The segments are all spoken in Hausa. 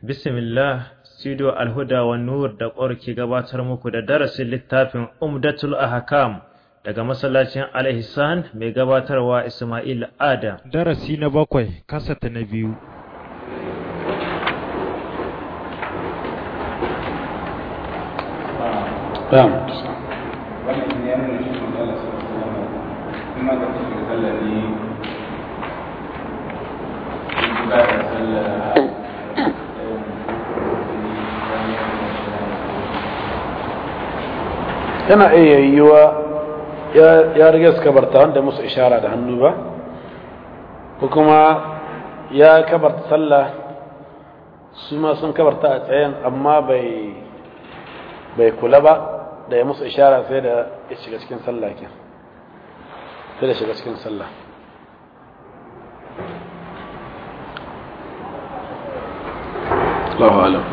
Bismillah, Studio Alhuda wa Nur da ƙwar ke gabatar muku da darasin littafin Umdatul Ahkam daga masallacin Al-Ihsan mai gabatarwa Ismail Adam. Darasi na bakwai, kasata na biyu. نعم yana iya yiwuwa ya riga su kabarta wanda musu ishara da hannu ba ko kuma ya kabarta sallah su ma sun kabarta a tsayen amma bai bai kula ba da ya musu ishara sai da ya shiga cikin sallah ke sai da shiga cikin sallah Allahu alam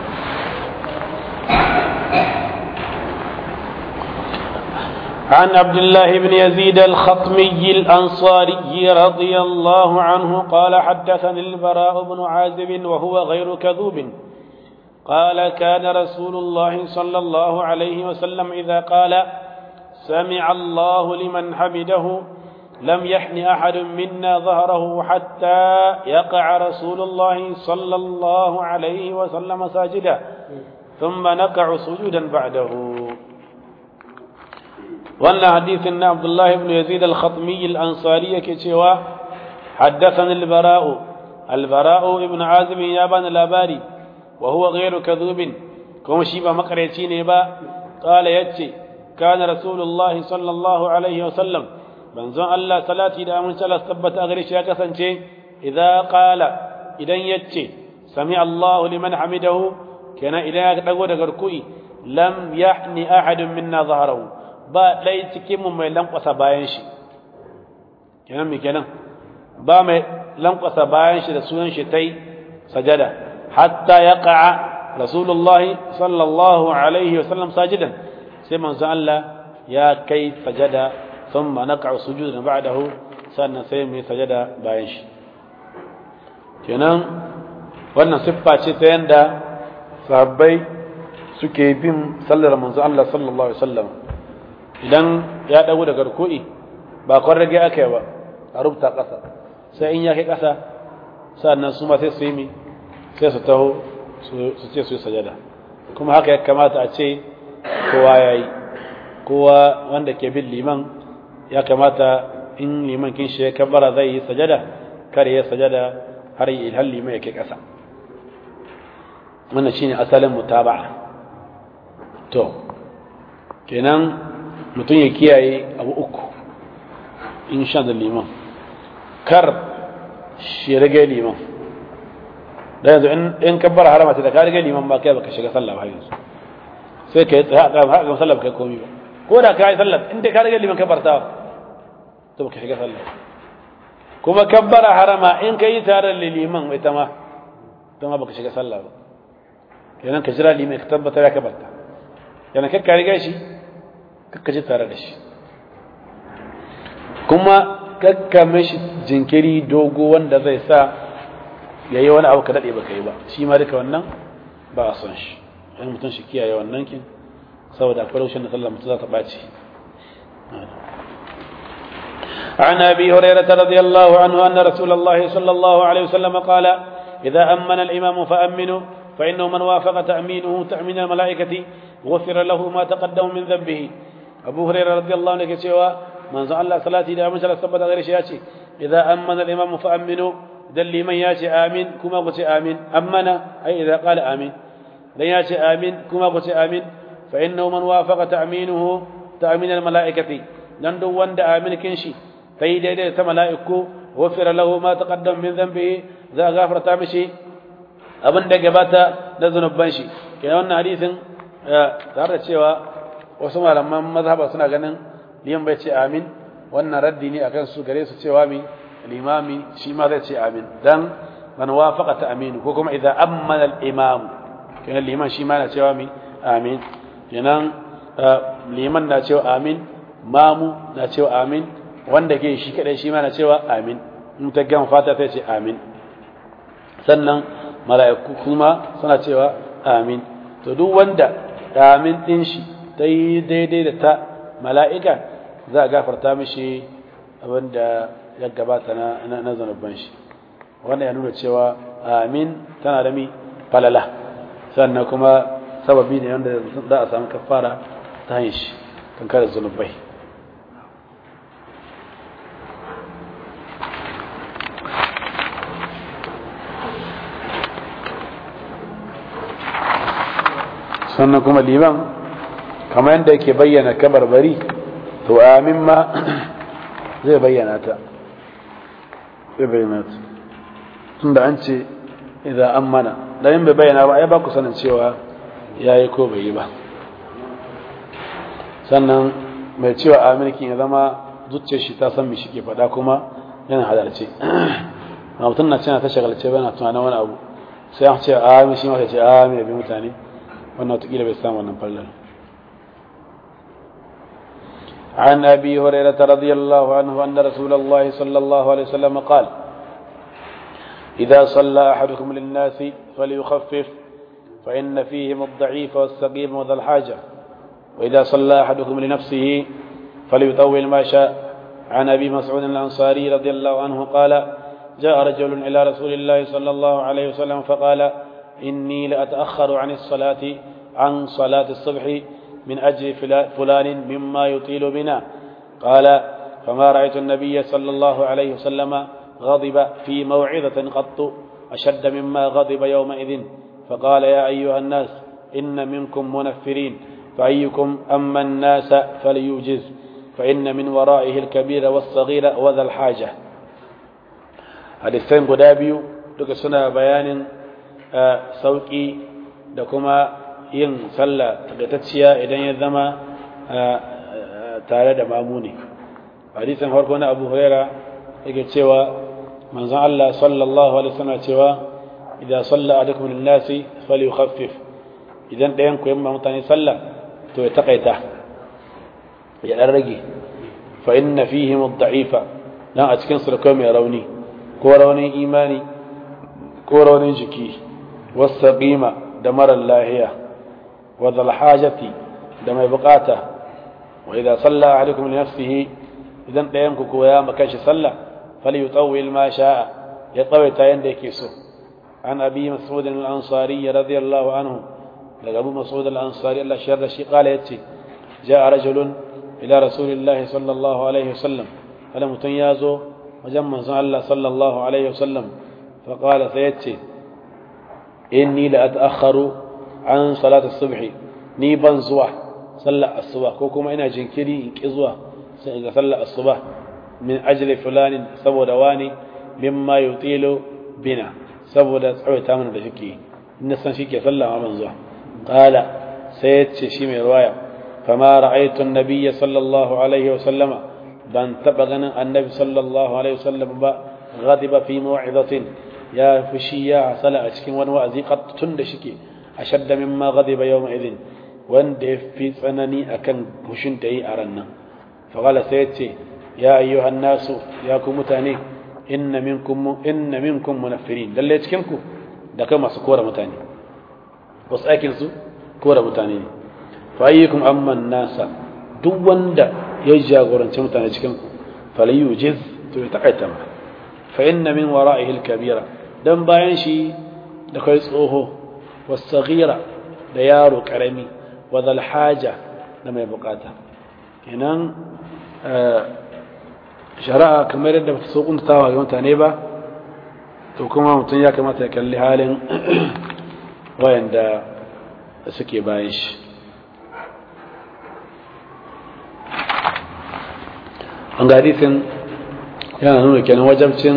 عن عبد الله بن يزيد الخطمي الأنصاري رضي الله عنه قال حدثني البراء بن عازب وهو غير كذوب قال كان رسول الله صلى الله عليه وسلم إذا قال سمع الله لمن حمده لم يحن أحد منا ظهره حتى يقع رسول الله صلى الله عليه وسلم ساجدا ثم نقع سجودا بعده وأن حديث أن عبد الله بن يزيد الخطمي الأنصاري كتوا حدثني البراء البراء ابن عازم يابان الأباري وهو غير كذوب كما شيبا مقريتي نبا قال يتي كان رسول الله صلى الله عليه وسلم منزون الله صلاتي دا من صلاه ثبت اغريش يا كسانچه اذا قال idan yace sami Allah liman hamidahu kana idan ya dago daga ruku'i lam yahni ahadun minna zaharahu ba dai cikin mu mai lankwasa bayan shi kenan me kenan ba mai lankwasa bayan shi da sunan shi tai sajada حتى يقع رسول الله صلى الله عليه وسلم ساجدا سيما زعل يا كيف سجد ثم نقع سجودا بعده سألنا سيمي سجد بايش kenan wannan siffa ce ta yanda sahabbai suke bin sallar manzo Allah sallallahu alaihi wasallam idan ya dago daga ruku'i ba kwan rage aka yi ba a rubuta ƙasa sai in ya kai ƙasa sannan su ma sai su yi mi sai su taho su ce su yi sajada kuma haka ya kamata a ce kowa ya yi kowa wanda ke bin liman ya kamata in liman kin shi ya kabbara zai yi sajada kare ya sajada har yi ilhan liman ya ke ƙasa wannan shine asalin mutaba'a to kenan mutum ya kiyaye abu uku in sha da liman kar shi rage liman da yanzu in kabbar harama ce da ka riga liman ba kai baka shiga sallah ba yanzu sai ka yi tsaya ka haka sallah ba kai komi ba ko da ka yi sallah in dai ka riga liman kabbarta to baka shiga sallah kuma kabbara harama in ka yi tare da liman ita ma ita ma baka shiga sallah ba kenan ka jira liman ka tabbatar ya kabbarta kenan kai ka riga shi kakka ji tare da shi kuma kakka mishi jinkiri dogo wanda zai sa ya yi wani abu ka daɗe ba ka yi ba shi ma duka wannan ba a son shi yan mutum shi kiyaye wannan kin saboda akwai raushin da sallah mutum za ta ɓaci عن ابي هريره رضي الله عنه ان رسول الله صلى الله عليه وسلم قال اذا امن الامام فامنوا فانه من وافق تامينه تامين الملائكه غفر له ما تقدم من ذنبه ابو هريره رضي الله عنه كتشوا من زعل الله صلاتي دا من ثبت غير شيء اذا امن الامام فامنوا dan liman ya ce amin kuma ku ce amin ammana ai idza qala amin dan ya ce amin kuma ku ce amin fa innahu man wafaqa ta'minuhu ta'min al mala'ikati dan duk wanda amin kin shi sai daidai ta mala'iku wafira lahu ma taqaddam min dhanbihi za gafarta mishi abin da gabata da zunuban shi kenan wannan hadisin tare da cewa wasu malaman mazhaba suna ganin liyan bai ce amin wannan raddi ne akan su gare su cewa mi الإمام شي ماذا شي آمين دان من وافق تأمين وكما إذا أمن الإمام كان الإمام شي ماذا شي آمين آمين جنان الإمام نا شي آمين مامو نا شي آمين wanda ke shi kadai shi ma na cewa amin in ta gama fata sai ce amin sannan mala'iku kuma suna cewa amin to duk wanda amin din shi ta yi daidai da ta mala'ika za a gafarta mishi abinda ya gabata na na zanubban shi wannan ya nuna cewa amin tana da mi falala sannan kuma sababi ne wanda za a samu kafara ta hanyar shi kan kare zunubai sannan kuma liman kamar yadda yake bayyana kabarbari to amin ma zai bayyana ta zai bayyana ta tun da an ce idan an mana da yin bai bayyana ba ai ba ku sanin cewa ya yi ko bai yi ba sannan mai cewa aminkin ya zama zuciyar shi ta san mi shi ke faɗa kuma yana halarce na mutum na cina ta shagalce bai na tunanin wani abu sai an ce amin shi ma ce amin ya bi mutane wannan watakila bai samu wannan fallar عن أبي هريرة رضي الله عنه أن رسول الله صلى الله عليه وسلم قال إذا صلى أحدكم للناس فليخفف فإن فيهم الضعيف والسقيم وذا الحاجة وإذا صلى أحدكم لنفسه فليطول ما شاء عن أبي مسعود الأنصاري رضي الله عنه قال جاء رجل إلى رسول الله صلى الله عليه وسلم فقال إني لأتأخر عن الصلاة عن صلاة الصبح من أجل فلان مما يطيل بنا قال فما رأيت النبي صلى الله عليه وسلم غضب في موعظة قط أشد مما غضب يومئذ فقال يا أيها الناس إن منكم منفرين فأيكم أما الناس فليوجز فإن من ورائه الكبير والصغير وذا الحاجة حديثين قدابيو duka suna bayanin sauƙi da kuma yin sallah tagatacciya idan ya zama tare da mamuni hadisin farko na abu huraira yake cewa manzon Allah sallallahu alaihi wasallam cewa idan salla ahadukum lin-nasi falyukhaffif idan ɗayan ku yamma mutane sallah to ya takaita ya dan rage fa inna fihim ad-da'ifa dan a cikin su da mai rauni ko raunin imani ko raunin jiki wasaqima da marar lahiya wa dhal hajati da mai bukata wa idan salla ahadukum li nafsihi idan ɗayan ku koya maka shi sallah فليطول ما شاء يطوي تاين ديكيسو عن أبي مسعود الأنصاري رضي الله عنه لقى أبو مسعود الأنصاري الله شر شيء قال يتي جاء رجل إلى رسول الله صلى الله عليه وسلم فلم تنيازو وجمع الله صلى الله عليه وسلم فقال سيتي إني لأتأخر عن صلاة الصبح نيبا زوا صلى الصبح كوكما إنا جنكري إنك إزوا صلى الصبح min ajli fulanin saboda wani mimma yutilu bina saboda tsawaita mana da shike in san shi ke sallama man zuwa qala sai yace shi mai ruwaya fama ra'aytu an-nabiy sallallahu alaihi wa sallama ban taba ganin annabi sallallahu alaihi wa sallam ba ghadiba fi maw'izatin ya fushi ya hasala a cikin wani wa'azi tun da shike ashadda mimma ghadiba yawma idhin wanda ya fi tsanani akan hushin da yi a ran nan fa qala sai yace يا أيها الناس يا كمتاني إن منكم إن منكم منفرين لله يتكنكو da kai masu kora mutane wasu aikinsu kora mutane ne fa'ayyukum amman nasa duk wanda ya jagoranci mutane cikin falayu jiz to ya takaita ma fa inna min wara'ihi al-kabira dan bayan shi da kai tsoho was-saghira da yaro karami wa dhal haja da mai bukata kenan shari'a kamar yadda ba so kuntatawa ga mutane ba to kuma mutum ya kamata ya kalli halin wayanda suke bayan shi an ga hadisin yana nuna kenan wajabcin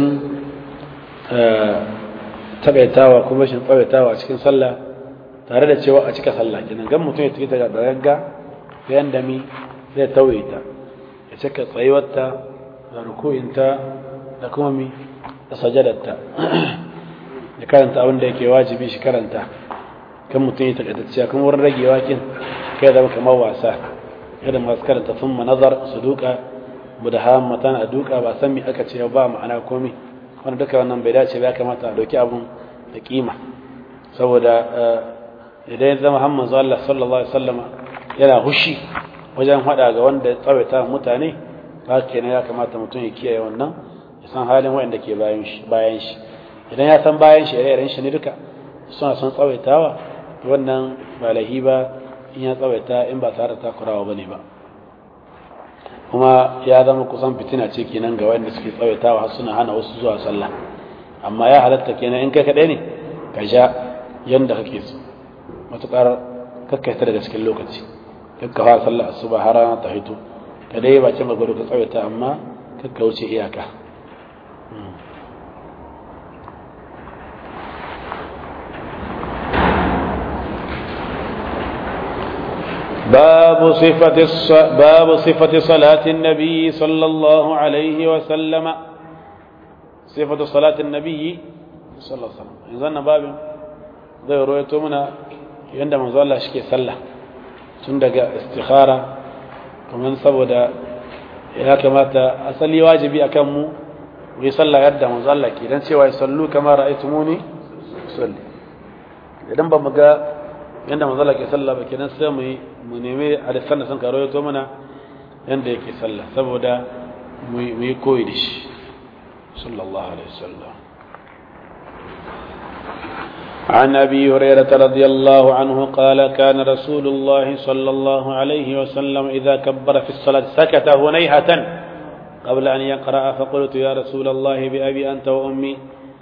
taƙaitawa kuma shi tsawaitawa a cikin sallah tare da cewa a cika sallah kenan gan mutum ya tafi ta da gagga da yanda mi zai tauye ta ya cika tsayuwarta da rukuinta da kuma mi da sajadarta ya karanta abin da yake wajibi shi karanta kan mutum ya takaitacciya kuma wurin ragewa kin kai zama kamar wasa kada masu karanta sun nazar su duka mudahammatan a duka ba san me aka ce ba ma'ana komai wanda duka wannan bai dace ba ya kamata a dauki abun da kima saboda idan ya zama hamman zuwa Allah sallallahu alaihi wasallama yana hushi wajen hada ga wanda ya tsawaita mutane haka kenan ya kamata mutum ya kiyaye wannan ya san halin wanda ke bayan shi bayan shi idan ya san bayan shi ire shi ne duka suna son tsawaitawa wannan ba lahi ba in ya tsawaita in ba tare da takurawa bane ba kuma ya zama kusan fitina ce kenan ga wanda suke tsawaitawa har suna hana wasu zuwa sallah amma ya halatta kenan in kai kaɗai ne ka ja yanda kake so matuƙar kakkaita daga cikin lokaci kakka fara sallah asuba har rana ta hito ka dai ba ce magwado ka tsawaita amma kakka wuce iyaka باب صفة الص... باب صفة صلاة النبي صلى الله عليه وسلم صفة صلاة النبي صلى الله عليه وسلم إذن باب ذي رؤيته منا عندما زال شكي صلى تندق استخارة ومن سبدا ya kamata asali wajibi akan mu mu yi sallah yadda manzo Allah ke dan cewa sallu kama ra'aytumuni salli idan ba mu ga yanda manzo Allah ke sallah ba kenan sai mu mu nemi hadisan da sun karo to mana yanda yake sallah saboda mu yi koyi da shi sallallahu alaihi wasallam عن أبي هريرة رضي الله عنه قال كان رسول الله صلى الله عليه وسلم إذا كبر في الصلاة سكت هنيهة قبل أن يقرأ فقلت يا رسول الله بأبي أنت وأمي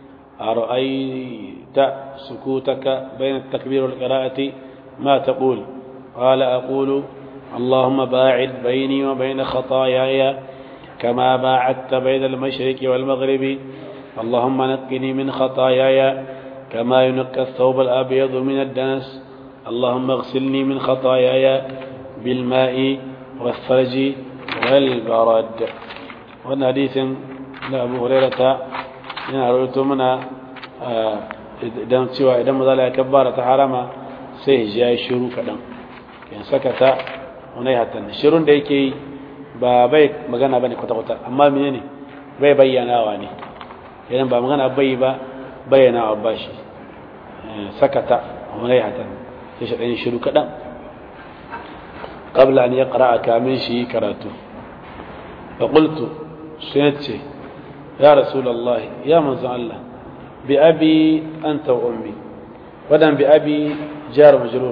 أرأيت سكوتك بين التكبير والقراءة ما تقول قال أقول اللهم باعد بيني وبين خطاياي كما باعدت بين المشرق والمغرب اللهم نقني من خطاياي كما ينقى الثوب الأبيض من الدنس اللهم اغسلني من خطاياي بالماء والثلج والبرد وأن حديث لأبو هريرة yana rawaito mana idan cewa idan maza ya kabbara ta harama sai ya yi shiru kaɗan yan saka ta wani hatan shirun da yake yi ba bai magana ba ne kwata-kwata amma mene ne bai bayyanawa ne idan ba magana bai ba bayyanawa ba shi saka ta wani hatan sai shi ɗan shiru kaɗan قبل أن يقرأ كامل شيء كراته فقلت سنتي يا رسول الله يا من الله بأبي أنت وأمي ودم بأبي جار مجرور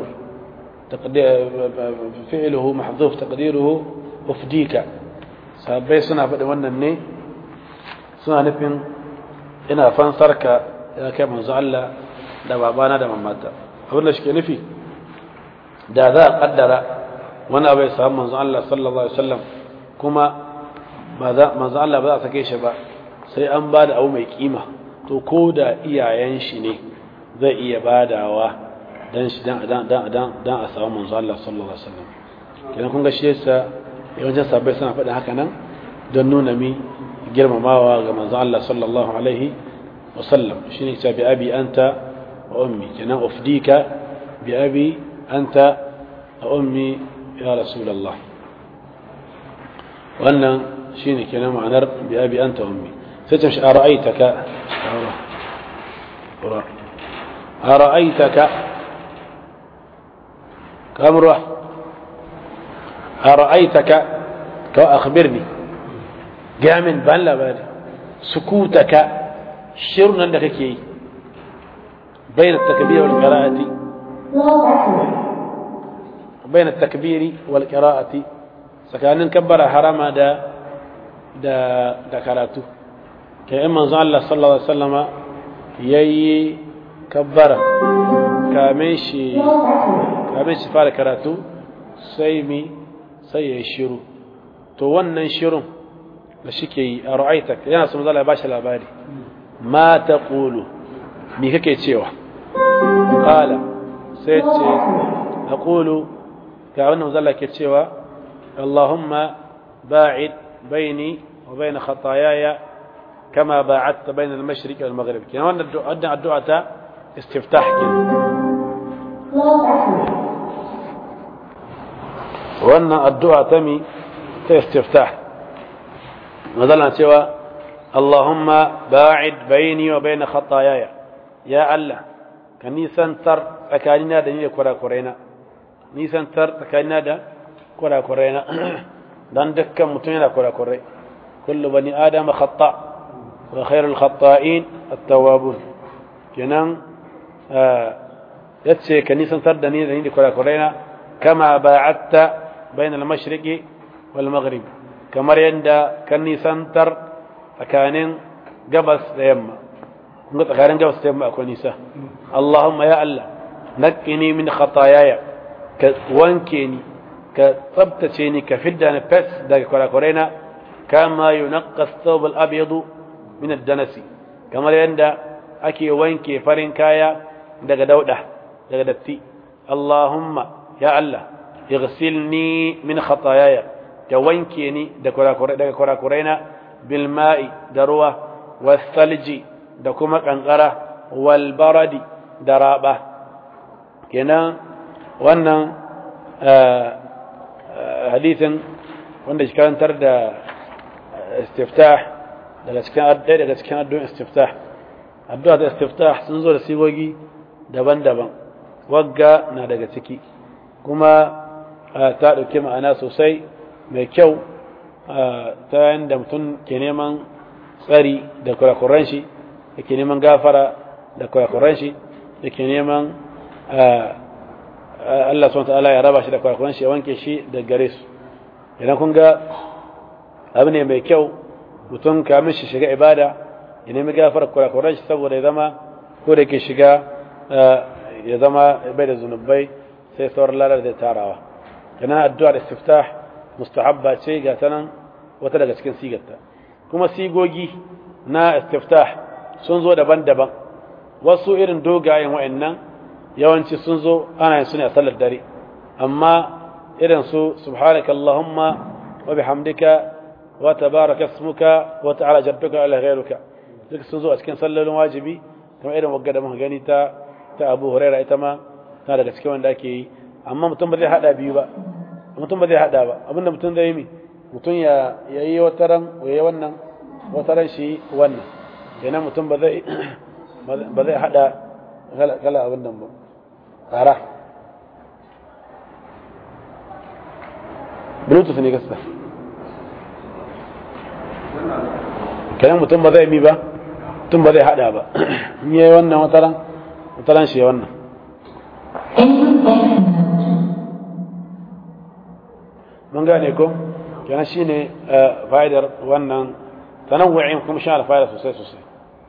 فعله محذوف تقديره أفديك sahabbai suna faɗi wannan ne suna nufin ina fansarka ya kai manzo Allah da babana da mamata abin da shike nufi da za a kaddara wani abu ya samu manzo Allah sallallahu alaihi wasallam kuma manzo Allah ba za a sake shi ba sai an ba da abu mai kima to ko da iyayen shi ne zai iya badawa dan shi dan dan dan dan a samu manzo Allah sallallahu alaihi wasallam kenan kun ga shi yasa yawancin sahabbai suna faɗin haka nan don nuna mi girmamawa ga manzo Allah sallallahu alaihi wasallam shine ta bi abi anta wa ummi kenan ufdika bi abi anta wa ummi ya rasulullah wannan shine kenan ma'anar bi abi anta wa ummi ستمشي أرأيتك أرأيتك كم روح أرأيتك أخبرني جامن بان لا بالي سكوتك شرنا عندك كي بين التكبير والقراءة بين التكبير والقراءة سكان نكبر حرام دا دا دا كراتو kai in manzo Allah sallallahu alaihi wasallama yayi kabbara kamin shi kamin shi fara karatu sai mi sai ya shiru to wannan shirun da shike yi a ra'aitak yana son zalla ya bashi labari ma taqulu me kake cewa qala sai ce aqulu ga wannan zalla ke cewa Allahumma ba'id baini wa bain khataayaya كما باعدت بين المشرق والمغرب كنا وانا الدعاء الدعاء استفتاح كده وانا الدعاء تمي استفتاح مثلا سوى اللهم باعد بيني وبين خطاياي يا الله ka nisantar tsakanina da ni da kurakuraina nisantar tsakanina da kurakuraina dan dukkan mutum yana kurakurai kullu bani adama khata wa khairul khata'in at-tawwabun kenan yace ka nisantar da ni da ni da kurakuraina kama ba'atta bainal mashriqi wal maghrib kamar yadda kan nisantar tsakanin gabas da yamma kun ga tsakanin gabas da yamma akwai nisa Allahumma ya Allah naqqini min khataayaya ka wanke ni ka tsabtace ni ka fidda ni fes daga kurakuraina kama yunqqa ath-thawb al-abyad min ad-danasi kamar yadda ake wanke farin kaya daga dauda daga datti Allahumma ya Allah اغسلني من خطاياي كوينكيني daga kurakuraina بالماء دروا والثلج دكما قنقرة والبرد درابة كنا wannan hadisin wanda shi karantar da istiftah daga cikin ɗaya daga cikin addu'in istiftah addu'a da istiftah sun zo da sigogi daban-daban wagga na daga ciki kuma ta ɗauki ma'ana sosai mai kyau ta yadda mutum ke neman tsari da kurakuran shi da ke neman gafara da kurakuran shi da ke neman Allah SWT ya raba shi da kurakuran shi ya wanke shi da gare su idan kun ga abu ne mai kyau mutum kamin shi shiga ibada ya nemi gafara kurakuran shi saboda ya zama ko da ke shiga ya zama bai da zunubai sai sauran lalar da tarawa kana addu'ar istiftah mustahabba ce ga tanan wata daga cikin sigarta kuma sigogi na istiftah sun zo daban-daban wasu irin dogayen wa'annan yawanci sun zo ana yin su ne a sallar dare amma irin su subhanaka allahumma wa bihamdika wa tabaraka ismuka wa ta'ala jadduka ala ghayruka duk sun zo a cikin sallolin wajibi kamar irin wagga da muka gani ta ta Abu Hurairah ita ma tana daga cikin wanda ake yi amma mutum ba zai hada biyu ba mutum ba zai hada ba abinda mutum zai yi mutum ya yi wataran ya yi wannan wataran shi wannan kenan mutum ba zai ba zai hada kala abin nan ba tsara bluetooth ne gasa kenan mutum ba zai mi ba mutum ba zai hada ba in yi wannan wataran wataran shi wannan mun gane ko kenan shine fa'idar wannan tanawu'in kuma shi fa'ida sosai sosai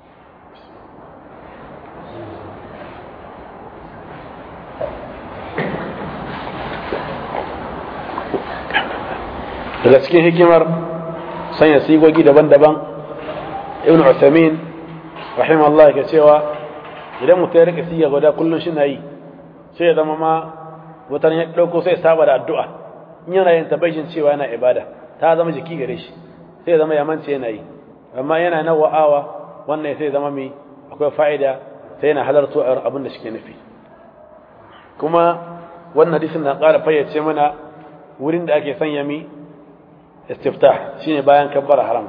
daga cikin hikimar sanya sigogi daban-daban ibn Uthamin rahimahullah ke cewa idan mutum ya rika siga guda kullum shi na yi sai ya zama ma wata ya ɗauko sai saba da addu'a in yana yin tabbacin cewa yana ibada ta zama jiki gare shi sai ya zama ya mance yana yi amma yana na wa'awa wannan sai zama mai akwai fa'ida sai yana halarto a abin da suke nufi kuma wannan hadisin na ƙara fayyace mana wurin da ake sanya mi istiftah shine bayan kabbara haram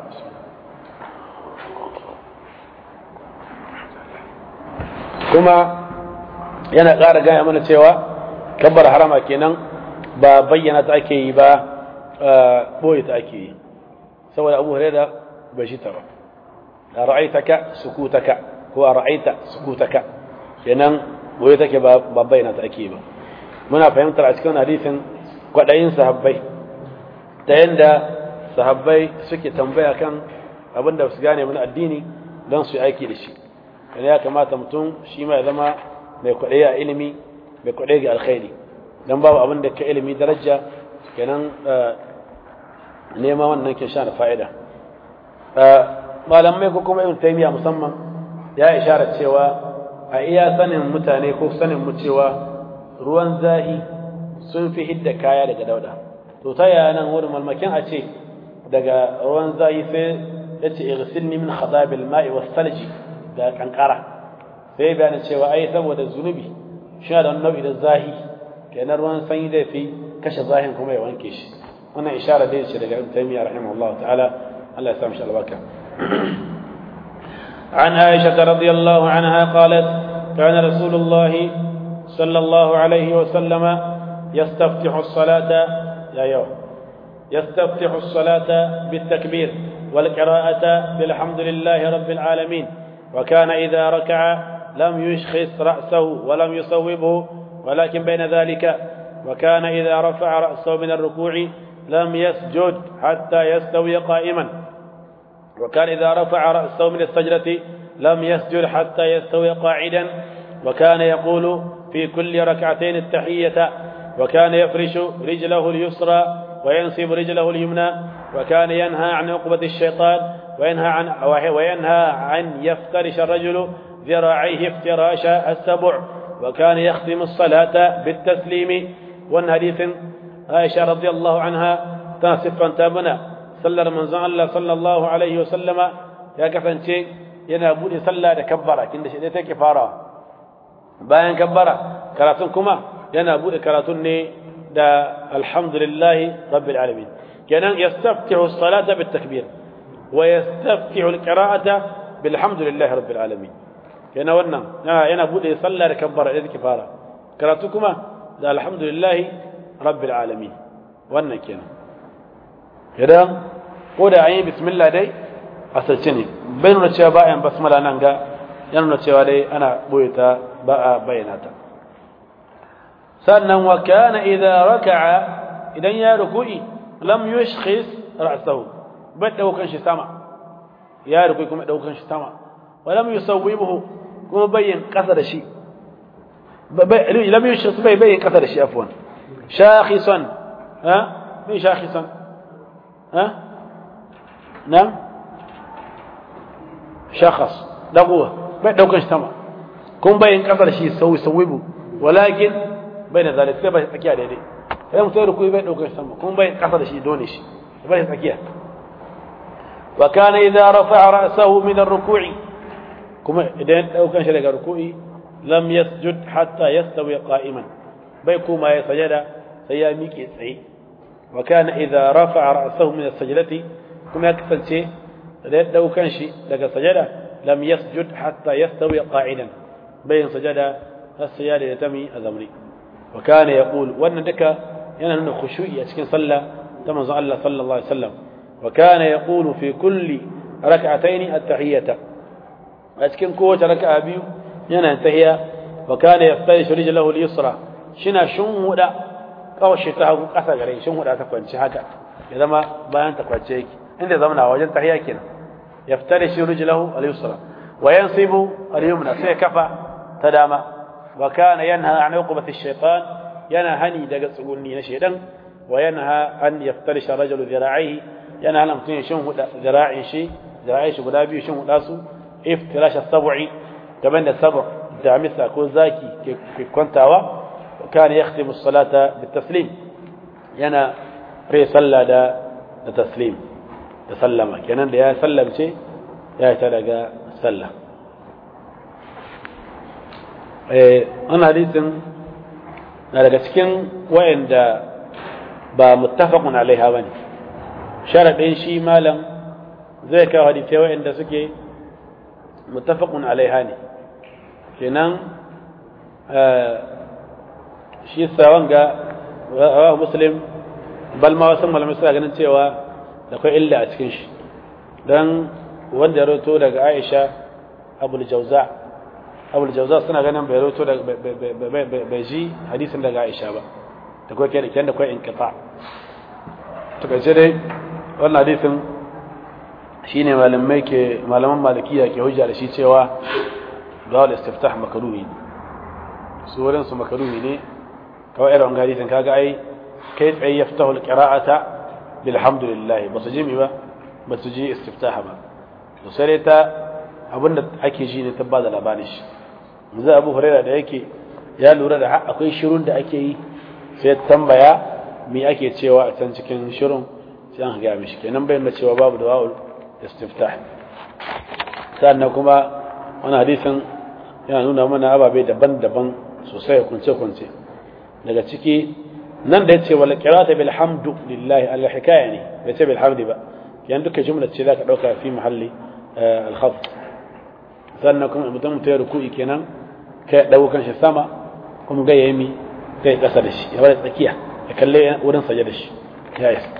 kuma yana ƙara gaya mana cewa kabbar harama kenan ba bayyana ta ake yi ba boye ta ake yi saboda abu huraira bai shi ta ba a ra'aitaka sukutaka ko a ra'aita sukutaka kenan boye take ba bayyana ta ake yi ba muna fahimtar a cikin hadisin kwaɗayin sahabbai ta yanda sahabbai suke tambaya kan abin da su gane mana addini don su yi aiki da shi yana ya kamata mutum shi ma ya zama mai kwaɗayi a ilimi mai kwaɗayi ga alkhairi don babu abin da ka ilimi daraja kenan nema wannan ke sha da fa'ida malamai ko kuma ibn taymiya musamman ya ishara cewa a iya sanin mutane ko sanin mu cewa ruwan zahi sun fi hidda kaya daga dauda to ta yaya nan wurin malmakin a ce daga ruwan zahi sai ya ce irsilni min khadabil ma'i was salji da kankara sai bayanin cewa ai saboda zunubi shi da wani nau'i da zahi kenan ruwan sanyi zai fi kashe zahin kuma ya wanke shi wannan ishara dai ce daga ibn taymiyyah rahimahullahu ta'ala Allah ya sa mishi albarka عن عائشة رضي الله عنها قالت كان رسول الله صلى الله عليه وسلم يستفتح الصلاة يا يوم يستفتح الصلاة بالتكبير والقراءة بالحمد لله رب العالمين وكان إذا ركع لم يشخص رأسه ولم يصوبه ولكن بين ذلك وكان إذا رفع رأسه من الركوع لم يسجد حتى يستوي قائما وكان إذا رفع رأسه من السجدة لم يسجد حتى يستوي قاعدا وكان يقول في كل ركعتين التحية وكان يفرش رجله اليسرى وينصب رجله اليمنى وكان ينهى عن عقبة الشيطان وينهى عن وينهى عن يفترش الرجل ذراعيه افتراش السبع وكان يختم الصلاة بالتسليم والحديث عائشة رضي الله عنها تنصف تابنا صلى من الله صلى الله عليه وسلم يا كفنتي yana bude sallah da kabbara kin da shi dai take farawa bayan kabbara karatun kuma yana bude karatun ne da alhamdulillahi rabbil alamin kenan yastaftihu as-salata bit takbir wa yastaftihu al-qira'ata bilhamdulillahi rabbil alamin kenan wannan yana bude sallah da kabbara da take fara karatu kuma da alhamdulillahi rabbil alamin wannan kenan idan ko da an yi bismillah dai asirce ne bai nuna cewa ba a yin basmala nan ga ya nuna cewa dai ana boye ta ba a bayyana ta sannan wa kana idza raka'a idan ya ruku'i lam yushkhis ra'sahu bai daukan shi sama ya ruku'i kuma daukan shi sama wa lam yusawwibuhu kuma bayyin kasa da shi lam yushkhis bai bayyin kasa da shi afwan shakhisan ha bai shakhisan ha na'am shakhas daguwa bai daukan shi sama kun bayin kasar shi sauyi sauyibu walakin bai da zalik sai bai tsakiya daidai sai mutum da kuyi bai daukan shi sama kun bayin kasar shi dole shi bai tsakiya wa kana idza rafa'a ra'sahu min ar-ruku'i kuma idan daukan shi daga ruku'i lam yasjud hatta yastawi qa'iman bai kuma ya sajada sai ya miƙe tsaye wa kana idza rafa'a ra'sahu min as-sajdati kuma ya kasance da ya daukan shi daga sajada lam yasjud hatta yastawi qa'idan bayin sajada har sajada ya tami a zamri wa kana yaqul wannan duka yana nuna khushu'i a cikin sallah ta manzon Allah sallallahu alaihi wasallam wa kana yaqulu fi kulli rak'atayn at-tahiyyata a cikin kowace raka'a biyu yana tahiyya wa kana yaftarishu rijlahu al-yusra shina shunhuda kawashi ta hagu kasa gare shunhuda ta kwanci haka ya zama bayan ta kwance yake inda zamana wajen tahiyya kenan yaftarishu rijlahu al-yusra wa yansibu al-yumna sai kafa ta dama wa kana yanha an uqbati ash-shaytan yana hani daga tsugunni na shedan wa yanha an yaftarisha rajulu dhira'ihi yana hana mutum ya shin huda dhira'in shi dhira'in shi guda biyu shin huda su iftirash as-sab'i kaman da sab' da misa ko zaki ke kwantawa kana yakhtimu as-salata bit-taslim yana rai sallah da da taslim da sallama kenan da ya sallamce ya ta daga sallah eh an hadisin na daga cikin wayanda ba muttafaqun alaiha bane sharadin shi malam zai kawo hadisi wayanda suke muttafaqun alaiha ne kenan shi sawan ga rawahu muslim bal ma wasu malamai suna ganin cewa da kai illa a cikin shi dan wanda ya roto daga Aisha Abul Jawza Abul Jawza suna ganin bai roto daga bai ji hadisin daga Aisha ba da kai kai da kai inqita to kace dai wannan hadisin shine malamai ke malaman malikiya ke hujja da shi cewa dawal istiftah makruhi su wurin su makruhi ne kawai irin hadisin kaga ai kai tsaye yaftahu alqira'ata bilhamdulillah ba su ji mi ba ba su ji istiftaha ba to sai ta abinda ake ji ne ta ba da labarin shi yanzu abu huraira da yake ya lura da akwai shirun da ake yi sai tambaya me ake cewa a can cikin shirun sai an ga mishi kenan bayan da cewa babu dawa'ul istiftah sannan kuma wani hadisin yana nuna mana ababe daban-daban sosai kunce-kunce daga ciki nan da yace wal qira'atu bil hamdu lillahi al hikaya ne bai ce bil hamdi ba yan duka jumla ce zaka dauka fi mahalli al khafd sannan kuma mutum mutai ruku'i kenan kai dago kan shi sama kuma ga yayi mi kai kasa da shi ya bar tsakiya ya kalle wurin saje da shi ya yi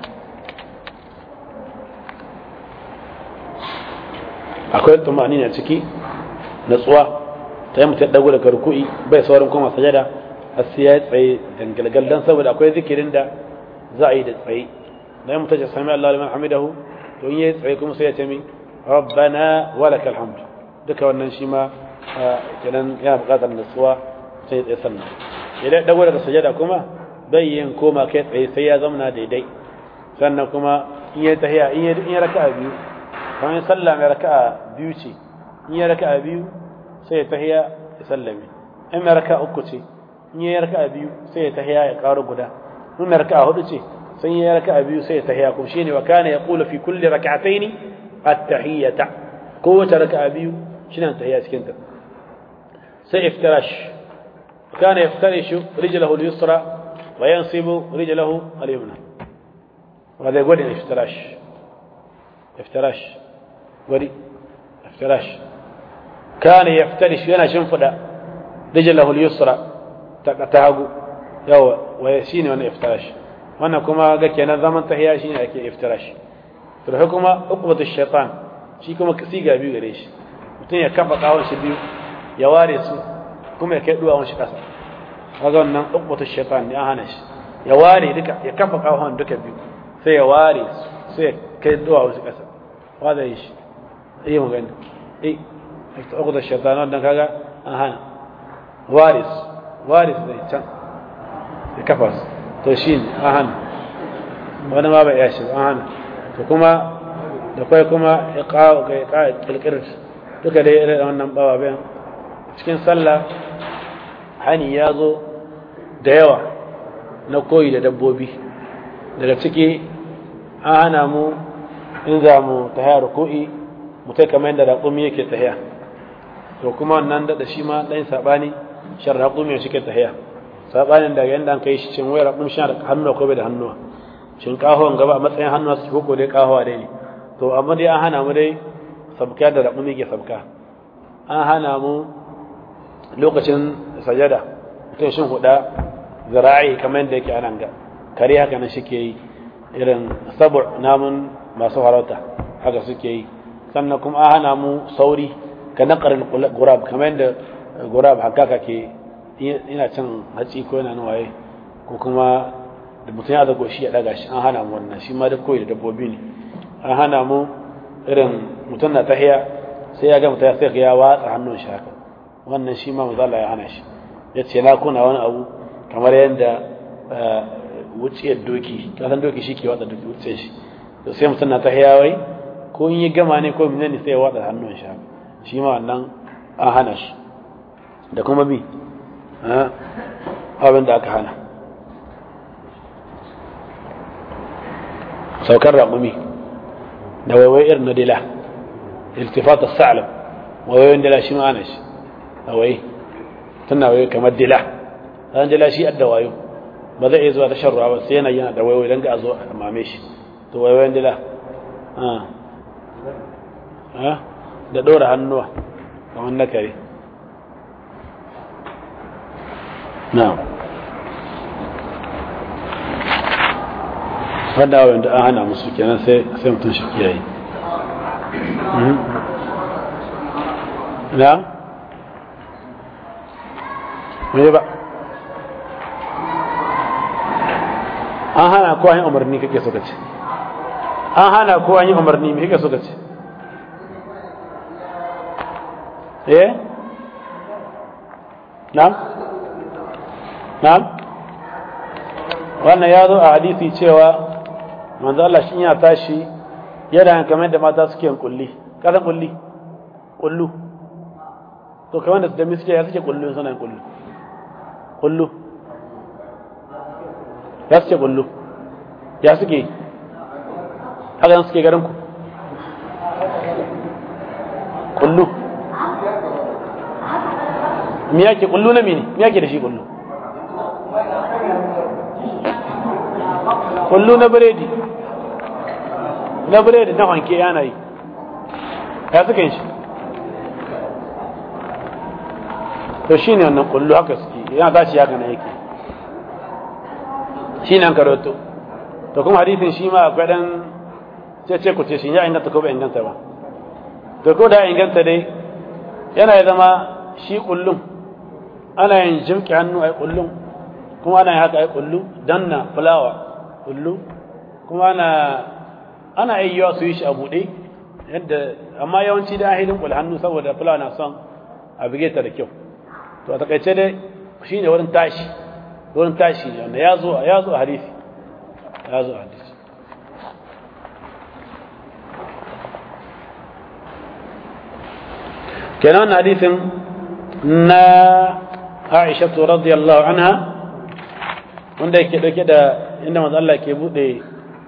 akwai tumani ne ciki natsuwa ta yi mutum dago daga ruku'i bai saurin kuma sajada har sai ya tsaye dangalgal dan saboda akwai zikirin da za a yi da tsaye da yi mutum ya sami Allah liman hamidahu to in yi tsaye kuma sai ya ce min rabbana walakal hamd duka wannan shi ma kenan yana buƙatar natsuwa sai ya tsaye sannan idan dago daga sajada kuma bai yin koma kai tsaye sai ya zamana daidai sannan kuma in yi tahiya in yi raka'a biyu kamar sallah mai raka'a biyu ce in yi raka'a biyu sai ya tahiya ya sallame in mai raka'a uku ce in yi raka'a biyu sai ya tahiya ya karo guda in mai raka'a hudu ce sai yi raka'a biyu sai ya tahiya kuma shine wa kana yaqulu fi kulli rak'atayn at-tahiyyata kowace raka'a biyu shine tahiya cikin ta sai iftirash kana yaftarishu rijlahu al-yusra wa yansibu rijlahu al-yumna وهذا يقول افتراش افتراش وري افتراش كان يفترش yana shimfida rijlahu al-yusra ta hagu yawa waye shine wannan iftirash wannan kuma ga kenan zaman tahiya shine ake iftirash to da kuma uqbatu shaytan shi kuma siga biyu gare shi mutum ya kafa kawon shi biyu ya ware su kuma ya kai duwawun shi kasa kaga wannan uqbatu shaytan ne an hana shi ya ware duka ya kafa kawon duka biyu sai ya ware su sai ya kai duwawun shi kasa wanda yi shi iya magana eh uqbatu shaytan wannan kaga an hana waris waris zai can ya kafa su to shi ne an hana wani ma bai iya shi an hana to kuma da kwai kuma ya kawo ga ya kawo kirkirar duka dai irin wannan bawa bayan cikin sallah hani ya zo da yawa na koyi da dabbobi daga ciki an hana mu in za mu tahiya ruku'i mu kai kamar yadda raƙumi yake tahiya to kuma wannan da shi ma ɗan saɓani shan raƙumi shi ke tahiya sabanin da yanda an kai shi cin wayar raƙum shi da hannuwa ko bai da hannuwa shin kahon gaba a matsayin hannuwa su ko dai kahowa dai ne to amma dai an hana mu dai sabka da raƙum yake sabka an hana mu lokacin sajada mutum shin huda zira'i kamar yadda yake anan ga kare haka nan shi ke yi irin sabu namun masu harauta haka suke yi sannan kuma an hana mu sauri ka naƙarin gurab kamar yadda gurab haka ke ina cin hatsi ko yana waye ko kuma da mutum ya zago shi ya daga shi an hana mu wannan shi ma da koyi da dabbobi ne an hana mu irin mutum na tahiya sai ya ga mutum ya sai ya watsa hannun shi haka wannan shi ma mazala ya hana shi ya ce na kuna wani abu kamar yadda wuciyar doki kasan doki shi ke watsa doki wuciyar shi to sai mutum na tahiya wai ko in yi gama ne ko menene sai ya watsa hannun shi haka shi ma wannan an hana shi da kuma bi abin da aka hana saukar raƙumi da waiwai irin na dila iltifat sa'alam waiwayin dila shi ma'ana shi a wai tana waiwai kamar dila ɗan dila shi adda wayo ba zai iya zuwa ta shan ruwa ba sai yana yana da waiwai don ga a zo a mame shi to waiwayin dila da ɗora hannuwa kamar na kare na'am wanda wanda an hana musu kenan sai sai mutum shi kiyaye na me ba an hana ko an yi umarni kake so kace an hana ko an yi umarni me kake so kace eh na'am na'am wannan ya zo a hadisi cewa manzo Allah shi ya tashi yana kamar da mata suke yin kulli kasan kulli kullu to kamar da da miske ya suke kullu suna yin kullu kullu ya suke kullu ya suke haka suke garin ku kullu me yake kullu na mene me yake da shi kullu kullu na biredi na biredi na wanke yana yi ya suka yin shi to shine wannan kullu haka suke yana tashi haka na yake shine an karoto to kuma hadisin shi ma akwai dan ce ku ce shi ya inganta ko bai inganta ba to ko da inganta dai yana ya zama shi kullum ana yin jimki hannu ai kullum kuma ana yin haka ai kullu danna fulawa kullu kuma ana ana ayyawa su yi shi a buɗe yadda amma yawanci da ahilin kul hannu saboda fulawa na son a bige ta da kyau to a takaice dai shi ne wurin tashi wurin tashi ne wanda ya zo ya zo a hadisi ya zo a hadisi kenan wannan hadisin na Aisha radiyallahu anha wanda yake dauke da inda manzo Allah ke bude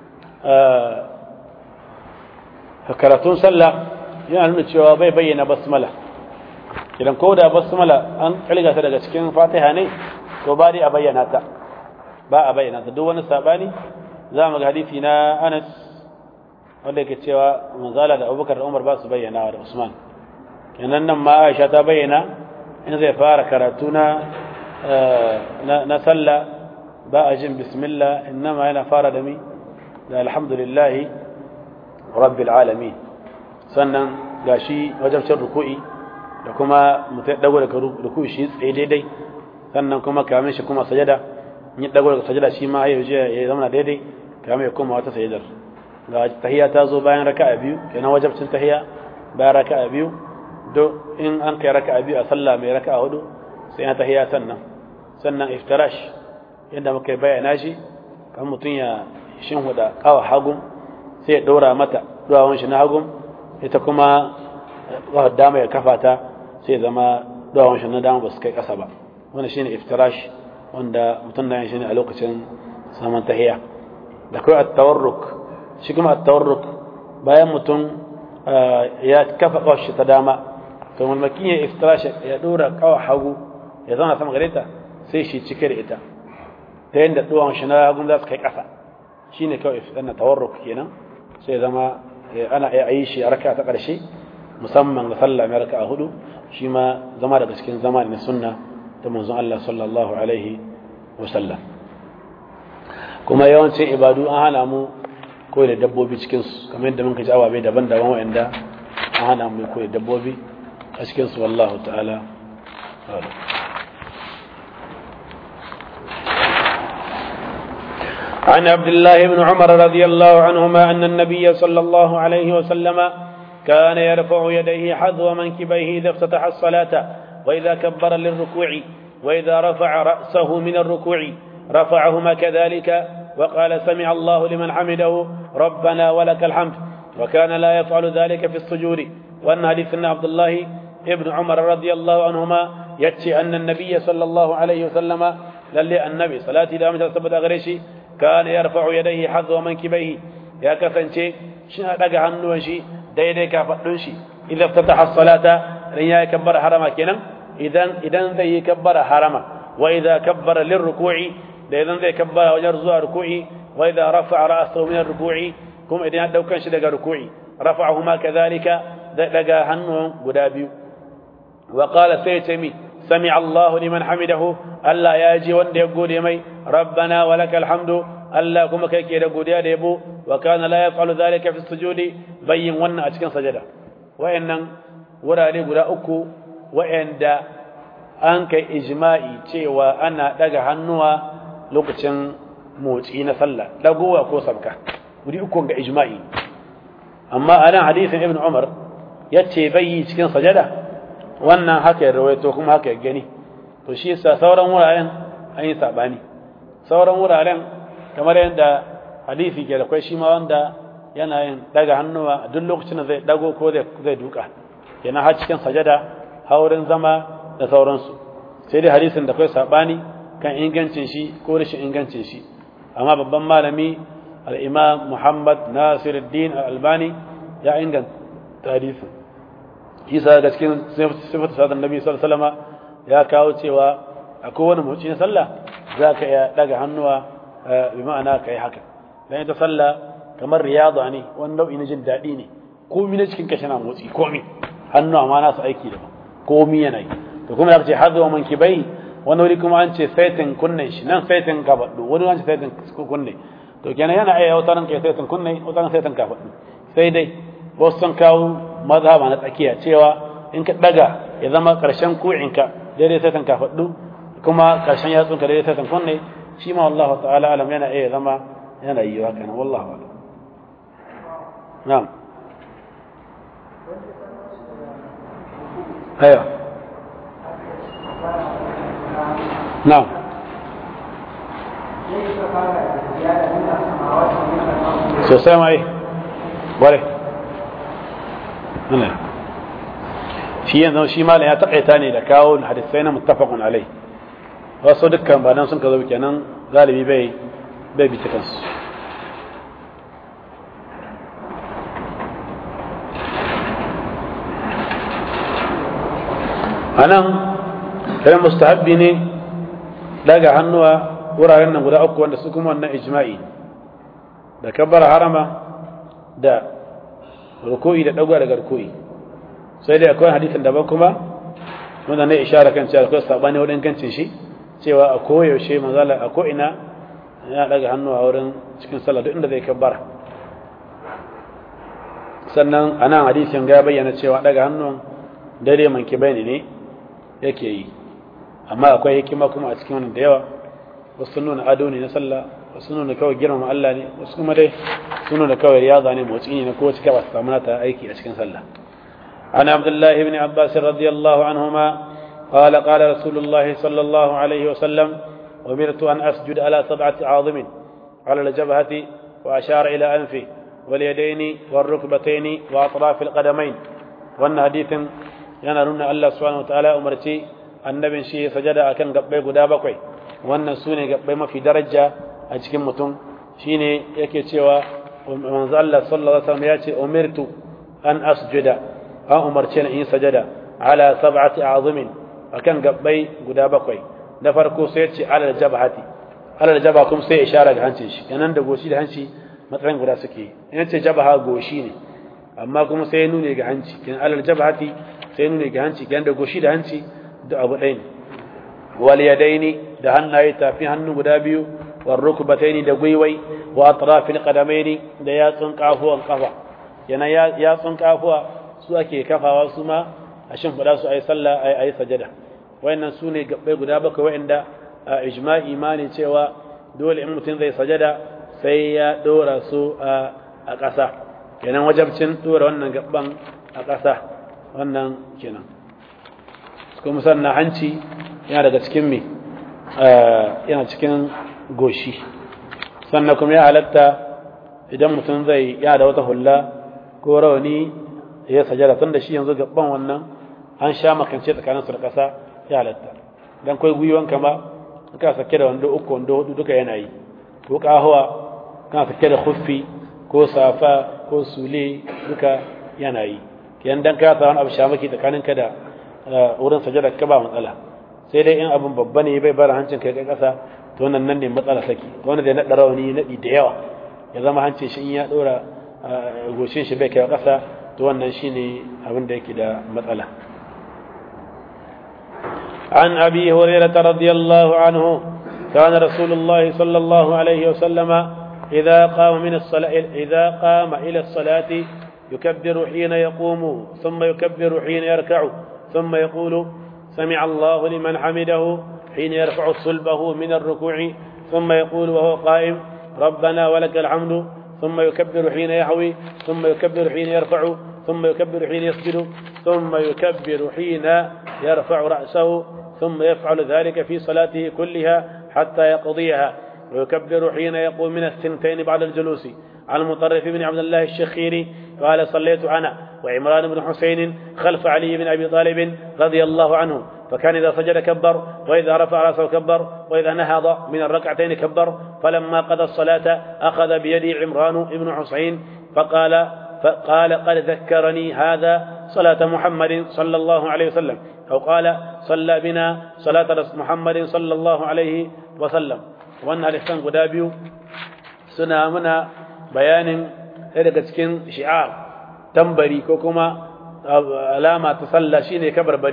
karatun sallah yana nuna cewa bai bayyana basmala idan ko da basmala an kalga ta daga cikin fatiha ne to ba dai a bayyana ta ba a bayyana ta duk wani sabani za mu ga hadisi na Anas wanda yake cewa manzala da Abubakar da Umar ba su bayyana da Usman kenan nan ma Aisha ta bayyana in zai fara karatu na na sallah ba a jin bismillah innama yana fara da mi da alhamdulillah rabbil alamin sannan gashi wajen cin ruku'i da kuma mutai dago daga ruku'i shi tsaye daidai sannan kuma kamin shi kuma sajada in dago daga sajada shi ma ya ya zama daidai kamin ya koma wata sajadar ga tahiyya ta zo bayan raka'a biyu kenan wajibcin tahiyya bayan raka'a biyu do in an kai raka'a biyu a sallah mai raka'a hudu sai ya tahiyya sannan sannan iftirash yadda muka bayyana shi kan mutum ya shinhuda kawa hagun sai ya ɗora mata duwawan shi na hagun ita kuma dama ya kafa ta sai zama duwawan shi na dama ba su kai ƙasa ba wanda shine iftirash wanda mutum na yin shi ne a lokacin saman tahiya da kawai at-tawarruk shi kuma at-tawarruk bayan mutum ya kafa kawar shi ta dama to mulmakin ya iftirash ya ɗora kawa hagu ya zauna sama gare ta sai shi cike da ita ta yadda duwan shi na hagun za su kai ƙasa shi ne kawai na tawarruk kenan sai zama ana iya yi shi a raka ta ƙarshe musamman ga sallah mai raka a hudu shi ma zama daga cikin zama na sunna ta manzon Allah sallallahu alaihi wa sallam kuma yawancin ibadu an hana mu koyi da dabbobi cikin su kamar yadda muka ji ababe daban-daban wa'anda an hana mu koyi da dabbobi a cikin su wallahu ta'ala عن عبد الله بن عمر رضي الله عنهما أن النبي صلى الله عليه وسلم كان يرفع يديه حذو منكبيه إذا افتتح الصلاة وإذا كبر للركوع وإذا رفع رأسه من الركوع رفعهما كذلك وقال سمع الله لمن حمده ربنا ولك الحمد وكان لا يفعل ذلك في السجود وأن حديثنا عبد الله ابن عمر رضي الله عنهما يتشي أن النبي صلى الله عليه وسلم للي النبي صلاة دامة سبت أغريشي كان يرفع يديه حذو منكبيه يا كفنشي شنا دغ hannun shi daidai kafadun shi idan ftataha as-salata dan ya kabbara harama kenan idan idan zai kabbara harama wa idza kabbara lirruku'i da idan zai kabbara wajen zuwa ruku'i wa idza rafa'a ra'sahu min ar-ruku'i kuma idan ya daukan shi daga ruku'i rafa'ahuma kadhalika da daga hannun guda biyu wa qala saytami سمع الله لمن حمده الله ياجي وند يقول يمي ربنا ولك الحمد الله كما كيكي يقول يا ديبو وكان لا يفعل ذلك في السجود بين ون أتكن سجدا وإن ورا لي غدا أكو وإن دا أنك إجماعي تيوى أنا دقا هنوى لوكتن موتين صلى لقوة كو سبكة ودي أكو إجماعي أما أنا حديث ابن عمر يتي بي تكن سجدا wannan haka ya rawaito kuma haka ya gani to shi yasa sauran wuraren an yi sabani sauran wuraren kamar yadda hadisi ke da kwai shi ma wanda yana yin daga hannuwa duk lokacin da zai dago ko zai duka yana har cikin sajada haurin zama da sauransu sai dai hadisin da kwai sabani kan ingancin shi ko rashin ingancin shi amma babban malami al-imam Muhammad Nasiruddin al-Albani ya inganta hadisin isa ga cikin sifatu sadar nabi sallallahu alaihi wasallam ya kawo cewa a kowane motsi na sallah za ka iya daga hannuwa bi ma'ana kai haka dan ita sallah kamar riyada ne wani nau'i na jin daɗi ne komi na cikin kashi na motsi komi hannuwa ma nasu aiki da komi yana yi to kuma aka ce hadwa mankibai wani wuri kuma an ce saitin kunnen shi nan saitin kafaddu wani an ce saitin kunne to kenan yana iya wata ran kai saitin kunne wata ran saitin kafaddu sai dai wasu sun kawo mazhaba na tsakiya cewa in ka daga ya zama karshen ku'inka daidai saitin kafaddu kuma karshen yatsunka daidai saitin kunne shi ma wallahu ta'ala alam yana iya zama yana yi haka nan wallahu alam na'am ايوه نعم sosai ma yi ware shi yanzu shi malam ya taƙaita ne da kawo hadisai na muttafaqun alai wasu dukkan ba nan sun ka zo kenan galibi bai bai bi kansu anan kai mustahabbi ne daga hannuwa wuraren nan guda uku wanda su kuma wannan ijma'i da kabbar harama da ruku'i da dagwa daga ruku'i sai dai akwai hadisin daban kuma wanda ne ishara kan cewa akwai sabani wurin kancin shi cewa a koyaushe manzala a ko ina yana daga hannuwa wurin cikin sallah duk inda zai kabbara sannan anan hadisin ga bayyana cewa daga hannuwan dare manki bayani ne yake yi amma akwai hikima kuma a cikin wannan da yawa wasu nuna ado ne na sallah wasu nuna kawai girmama Allah ne wasu kuma dai sun nuna kawai riyaza ne motsi ne na kowace kaba su samu ta aiki a cikin sallah عن عبد الله بن عباس رضي الله عنهما قال قال رسول الله صلى الله عليه وسلم أمرت أن أسجد على سبعة عاظم على الجبهة وأشار إلى أنفه واليدين والركبتين وأطراف القدمين وأن حديث yana nuna Allah subhanahu wataala umarci annabin shi sajada akan gabbai guda bakwai wannan su ne gabbai mafi daraja a cikin mutum shine yake cewa manzo Allah sallallahu alaihi wasallam ya ce umirtu an asjuda an umarce ni in sajada ala sab'ati a'zumin akan gabbai guda bakwai na farko sai ya ce ala jabhati ala jabha kuma sai ishara ga hancin shi kenan da goshi da hanci matsayin guda suke in ce jabha goshi ne amma kuma sai ya nune ga hanci kenan ala jabhati sai nuna ga hanci kenan da goshi da hanci da abu ɗaya ne wal yadaini da hannaye tafi hannu guda biyu wal rukbataini da gwiwai wa atrafil qadamaini da yatsun kafuwan kafa yana yatsun kafuwa su ake kafawa su ma a shin fada su ayi sallah ayi ayi sajada wayannan su ne gabbai guda bakwai wayanda a ijma'i imani cewa dole in mutum zai sajada sai ya dora su a ƙasa kenan wajabcin dora wannan gabban a ƙasa wannan kenan kuma sannan hanci yana daga cikin me yana cikin goshi sannan kuma ya halatta idan mutum zai ya da wata hulla ko rawani ya sajada tun da shi yanzu gaban wannan an sha makance tsakanin su da ƙasa ya halatta dan kai gwiwan kama ka sake da wando uku wando hudu duka yana yi ko kahuwa kana sake da khuffi ko safa ko sule duka yana yi yan dan ka tsawon abu shamaki tsakanin ka da wurin sajada ka ba matsala sai dai in abin babba ne bai bar hancin kai kai kasa to wannan nan ne matsala saki wanda da naɗa rawani naɗi da yawa ya zama hancin shi in ya ɗora goshin shi bai kai kasa to wannan shine abin da yake da matsala عن أبي هريرة رضي الله عنه كان رسول الله صلى الله عليه وسلم إذا قام من الصلاة إذا قام إلى الصلاة يكبر حين يقوم ثم يكبر حين يركع ثم يقول سمع الله لمن حمده حين يرفع صلبه من الركوع ثم يقول وهو قائم ربنا ولك الحمد ثم يكبر حين يحوي ثم يكبر حين يرفع ثم يكبر حين يسجد ثم يكبر حين يرفع رأسه ثم يفعل ذلك في صلاته كلها حتى يقضيها ويكبر حين يقوم من الثنتين بعد الجلوس عن المطرف بن عبد الله الشخيري قال صليت أنا وعمران بن حسين خلف علي بن أبي طالب رضي الله عنه فكان إذا سجد كبر وإذا رفع رأسه كبر وإذا نهض من الركعتين كبر فلما قضى الصلاة أخذ بيدي عمران بن حسين فقال فقال قد ذكرني هذا صلاة محمد صلى الله عليه وسلم أو قال صلى بنا صلاة محمد صلى الله عليه وسلم وأن الإحسان قدابيو سنة منا بيان daga cikin shi'ar tambari ko kuma alama ta sallah shine kabarbari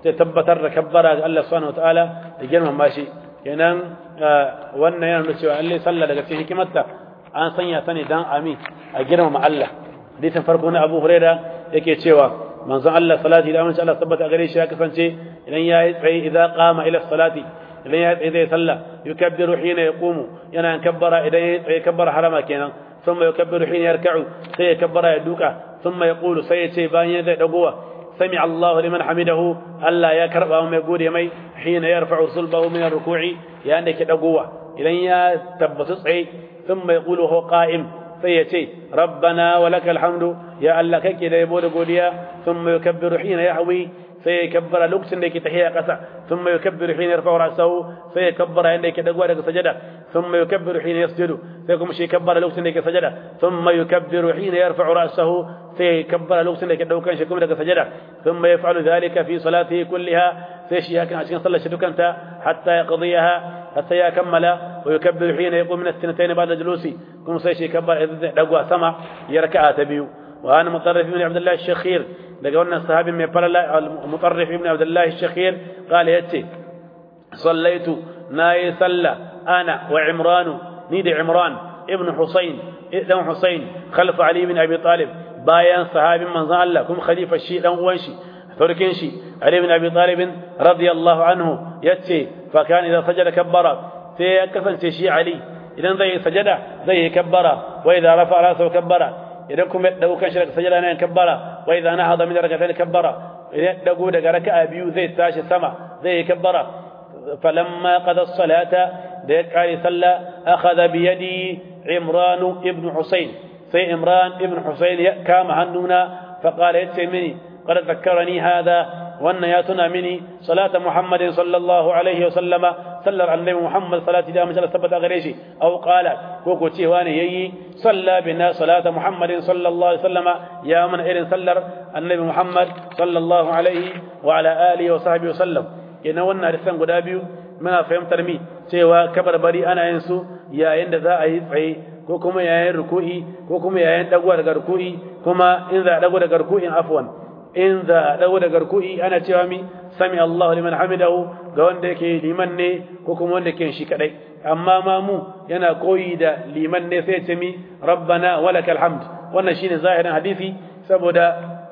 zai tabbatar da kabbara ga Allah subhanahu wataala da girmama shi kenan wannan yana nuna cewa Allah sallah daga cikin hikimarta an sanya ta ne dan amin a girmama Allah hadisin farko na Abu Huraira yake cewa manzon Allah salati da amince Allah tabbata gare shi ya kasance idan ya yi tsaye idan qama ila salati idan ya tsaye zai sallah yukabbiru hina yaqumu yana kabbara idan ya tsaye kabbara harama kenan ثم يكبر حين يركع سيكبر يدوكا ثم يقول سيتي بان يدي دغوا سمع الله لمن حمده الا يا كربا وما يقول يمي حين يرفع صلبه من الركوع يا انك دغوا اذا يا تبت صعي ثم يقول هو قائم سيتي ربنا ولك الحمد يا الله كك da yabo da godiya ثم يكبر حين يحوي سيكبر لوكسن da yake tahiya kasa ثم يكبر حين يرفع راسه سيكبر عند yake dagwa daga sajada ثم يكبر حين يسجد سيكم شي كبر لوكسن da yake sajada ثم يكبر حين يرفع راسه سيكبر لوكسن da yake daukan shi kuma daga sajada ثم يفعل ذلك في صلاته كلها sai shi hakan a cikin sallar shi dukanta hatta ya qadiyaha hatta ya kammala wa yukabbiru hina yaqum min as-sinatayn ba'da julusi kuma sai shi kabbar idan dagwa sama ya raka'a ta biyu wa ana mutarrif ibn abdullah ash-shakhir daga wannan sahabi mai falala mutarrif ibn abdullah ash-shakhir qala yace sallaitu nayi salla ana wa imran ni da imran ibn husayn dan husayn khalf ali ibn abi talib bayan sahabin manzon Allah kuma khalifa shi dan uwan shi فركين شي علي بن ابي طالب رضي الله عنه يتي فكان اذا سجد كبر سي كفن شي علي اذا زي سجد زي كبر واذا رفع راسه كبر idan kuma ya dauka shi daga sajada nan kabbara wa idza nahada min rak'atayn kabbara idan ya dago daga raka'a biyu zai tashi sama zai kabbara falamma qada as-salata da ya kare salla akhadha bi yadi imran ibn husayn sai imran ibn husayn ya kama hannuna fa qala yace mini قد ذكرني هذا وأن ياتنا مني صلاة محمد صلى الله عليه وسلم صلى على النبي محمد صلاة دام جل ثبت غريشي أو قال كوكو تيواني يي صلى بنا صلاة محمد صلى الله عليه وسلم يا من إرن صلى النبي محمد صلى الله عليه وعلى آله وصحبه وسلم إن وانا رسان قدابيو ما فهم ترمي cewa kabarbari ana yin su yayin da za a yi tsaye ko kuma yayin ruku'i ko kuma yayin dagowa daga ruku'i kuma in za a dago daga ruku'in afwan in za a dago daga ruku'i ana cewa mi sami Allahu liman hamidahu ga wanda yake liman ne ko kuma wanda yake shi kadai amma ma mu yana koyi da liman ne sai ce mi rabbana walakal hamd wannan shine zahirin hadisi saboda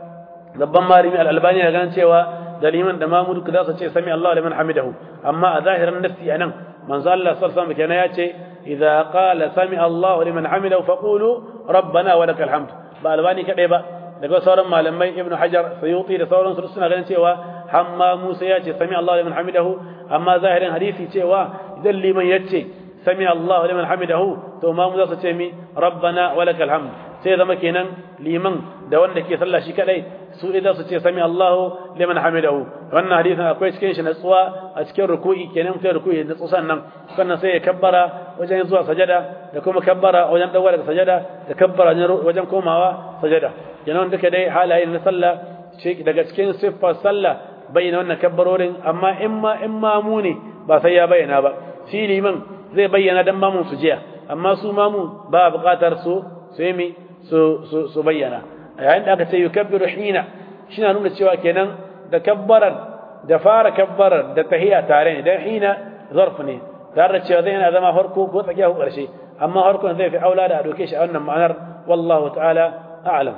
babban malami al-albani ya ganin cewa da liman da mamu duka za su ce sami Allahu liman hamidahu amma a zahirin nafsi anan manzo Allah sallallahu alaihi wasallam kenan ya ce idza qala sami Allahu liman hamidahu faqulu rabbana walakal hamd ba albani kadai ba daga sauran malamai ibnu hajar sayuti da sauran su suna ganin cewa hamma musa ya ce sami Allahu liman hamidahu amma zahirin hadisi cewa idan liman ya ce sami Allahu liman hamidahu to ma mu za su ce mi rabbana walakal hamd sai zama kenan liman da wanda ke sallah shi kadai su idan su ce sami Allahu liman hamidahu wannan hadisin akwai cikin shi natsuwa a cikin ruku'i kenan mutum ruku'i natsu sannan sannan sai ya kabbara wajen zuwa sajada da kuma kabbara wajen dawo daga sajada da kabbara wajen komawa sajada kenan duka dai halaye na sallah daga cikin siffar sallah bayyana wannan kabbarorin amma in ma in ma mu ne ba sai ya bayyana ba shi liman zai bayyana dan mamun su jiya amma su mamu ba buƙatar su su yi su su bayyana yayin da aka ce yukabbiru hina shi na nuna cewa kenan da kabbarar da fara kabbarar da tahiya tare ne dan hina zarf ne tare da cewa zai yana zama farko ko tsakiya ko ƙarshe amma farkon zai fi aula da a doke shi a wannan ma'anar wallahu ta'ala a'lam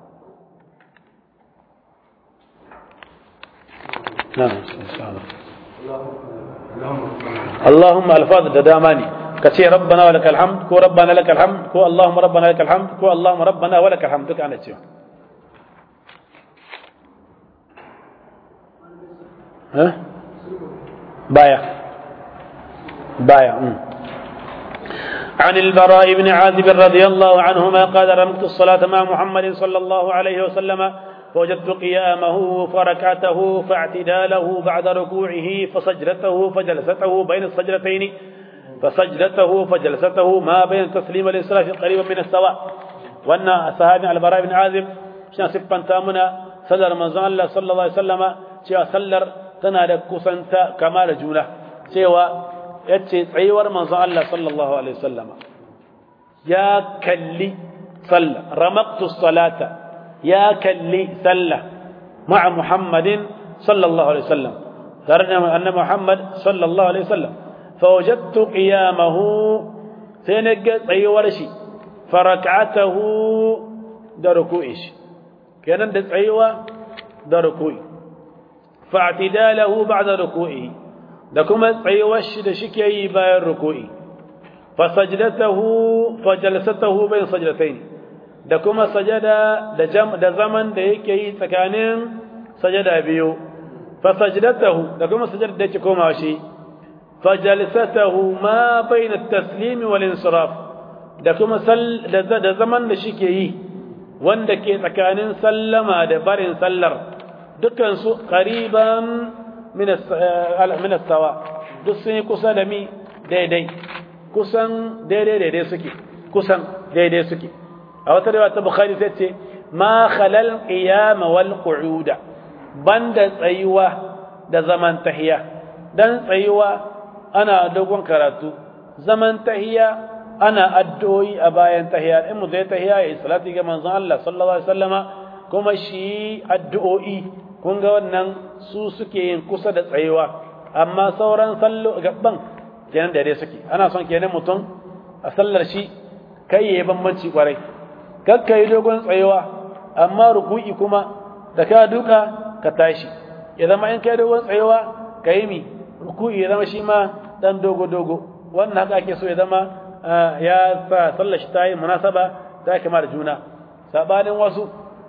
نعم إن شاء الله اللهم الفاظ دداماني كتير ربنا ولك الحمد كو ربنا لك الحمد كو اللهم ربنا لك الحمد كو اللهم ربنا ولك الحمد دك أنا تيو ها بايع بايع عن البراء بن عازب رضي الله عنهما قال رمت الصلاة مع محمد صلى الله عليه وسلم فوجدت قيامه فركعته فاعتداله بعد ركوعه فسجدته فجلسته بين السجدتين فسجدته فجلسته ما بين التسليم والانصراف قريبا من السواء وان الصحابي البراء بن عازب شان سبان تامنا سلر من الله صلى الله عليه وسلم cewa sallar tana da kusanta kama da juna cewa yace tsayuwar manzon Allah sallallahu alaihi wasallama ya kalli sallah ramaqtu salata ya kalli sallah ma'a muhammadin sallallahu alaihi wasallam tare da annabi Muhammad sallallahu alaihi wasallam fa wajadtu qiyamahu sai na ga tsayuwar shi farak'atahu da ruku'i shi kenan da tsayuwa da ruku'i fa'tidalahu ba'da ruku'i da kuma tsayuwar shi da shike yi bayan ruku'i fa sajdatahu fa jalsatahu bayn sajdatayn da kuma sajada da jam da zaman da yake yi tsakanin sajada biyu fa sajdatahu da kuma sajada da yake komawa shi fa jalsatahu ma bayn at-taslim wal insiraf da kuma da zaman da shike yi wanda ke tsakanin sallama da barin sallar dukansu qariban min as-sawa duk sun yi kusa da mi daidai kusan daidai daidai suke kusan daidai suke a wata riwaya ta bukhari sai ce ma khalal qiyam wal qu'uda banda tsayuwa da zaman tahiya dan tsayuwa ana dogon karatu zaman tahiya ana addu'o'i a bayan tahiya in mu zai tahiya ya salati ga manzon Allah sallallahu alaihi wasallama kuma shi addu'o'i kun ga wannan su suke yin kusa da tsayuwa amma sauran sallo gaban kenan da dai suke ana son kenan mutum a sallar shi kai yayi bambanci kwarai kakka yi dogon tsayuwa amma ruku'i kuma da ka duka ka tashi ya zama in kai dogon tsayuwa ka yi mi ruku'i ya zama shi ma dan dogo dogo wannan haka ake so ya zama ya sa sallar shi ta yi munasaba ta yi kama da juna sabanin wasu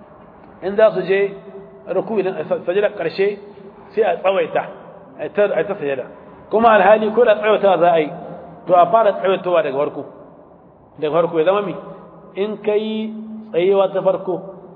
in za su je ruku'i din sajada karshe sai a tsawaita a ta sajada kuma alhali ko da tsawaitawa za a yi to a fara tsawaitawa daga farko daga farko ya zama mi in ka yi tsayewa ta farko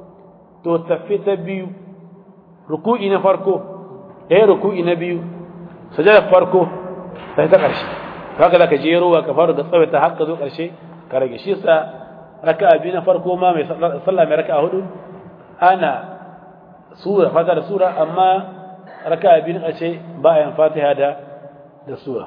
to tafi ta biyu ruku'i na farko ɗaya ruku'i na biyu sajada farko ta ta ƙarshe haka za ka jerowa ka fara da tsawaita har ka zo ƙarshe ka rage shi sa raka biyu na farko ma mai sallah mai raka hudu ana sura fata da sura amma raka biyu na ƙarshe ba a yin fatiha da da sura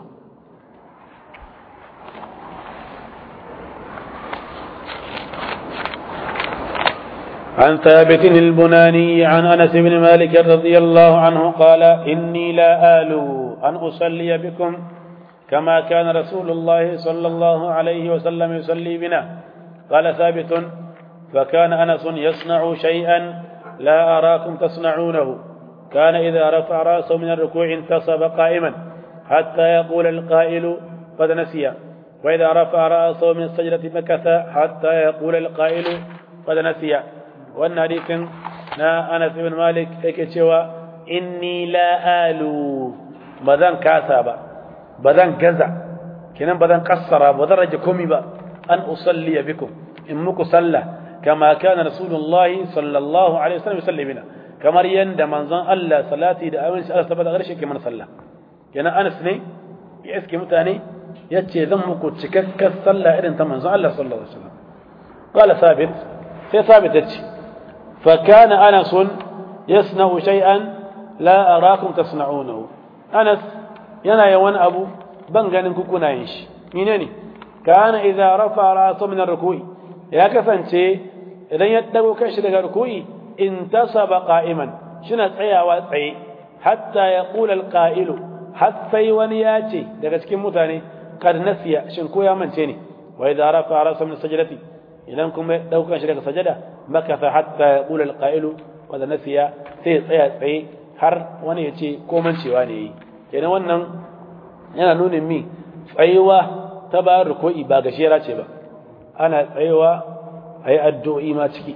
عن ثابت البناني عن انس بن مالك رضي الله عنه قال اني لا آلو ان اصلي بكم كما كان رسول الله صلى الله عليه وسلم يصلي بنا قال ثابت فكان انس يصنع شيئا لا اراكم تصنعونه كان اذا رفع راسه من الركوع انتصب قائما حتى يقول القائل قد نسي واذا رفع راسه من السجده مكث حتى يقول القائل قد نسي wannan hadisin na Anas ibn Malik yake cewa inni la alu bazan kasa ba bazan gaza kinan bazan kassara bazan rage komai ba an usalli bikum in muku salla kama kana rasulullah sallallahu alaihi wasallam yusalli bina kamar yanda manzon Allah salati da aminci Allah tabbata garshe ke mana salla kenan Anas ne ya iske mutane yace zan muku cikakken salla irin ta manzon Allah sallallahu alaihi wasallam قال ثابت sai ثابت yace فكان أنس يصنع شيئا لا أراكم تصنعونه أنس ينا يوان أبو بنغان كوكونا ينش منيني كان إذا رفع رأسه من الركوع يا كفن شيء إذا يدعو كشر الركوع انتصب قائما شنا تسعي وتسعي حتى يقول القائل حتى ونياتي daga cikin mutane kad nasiya shin ko ya mance ne wa idza rafa ra'sa min sajdati idan kuma daukan shi daga sajada makasa hatta ya ƙula alƙa'ilu wadda nasiya sai tsaya tsaye har wani ya ce komancewa ne yi kenan wannan yana nuna mi tsayewa ta bayan ruko'i ba gashera ce ba ana tsayewa a yi addu'o'i ma ciki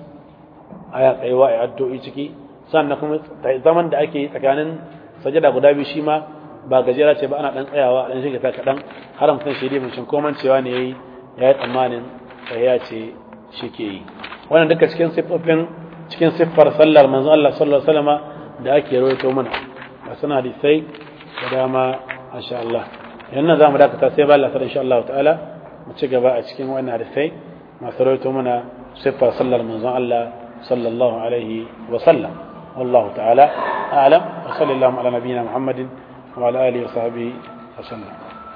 a yi tsayewa a yi addu'o'i ciki sannan kuma zaman da ake tsakanin sajada guda biyu shi ma ba gajera ce ba ana ɗan tsayawa a ɗan shiga ta kaɗan har mutum shi dai mun komancewa ne ya yi ya yi tsammanin ya ce shi ke yi wannan duka cikin siffofin cikin siffar sallar manzon Allah sallallahu alaihi wasallam da ake rawaito mana ga suna hadisai da dama insha Allah yanzu za mu dakata sai ba Allah ta insha Allah ta'ala mu ci gaba a cikin wannan hadisai masu rawaito mana siffar sallar manzon Allah sallallahu alaihi wasallam والله تعالى أعلم وصلى اللهم على نبينا محمد وعلى آله وصحبه وسلم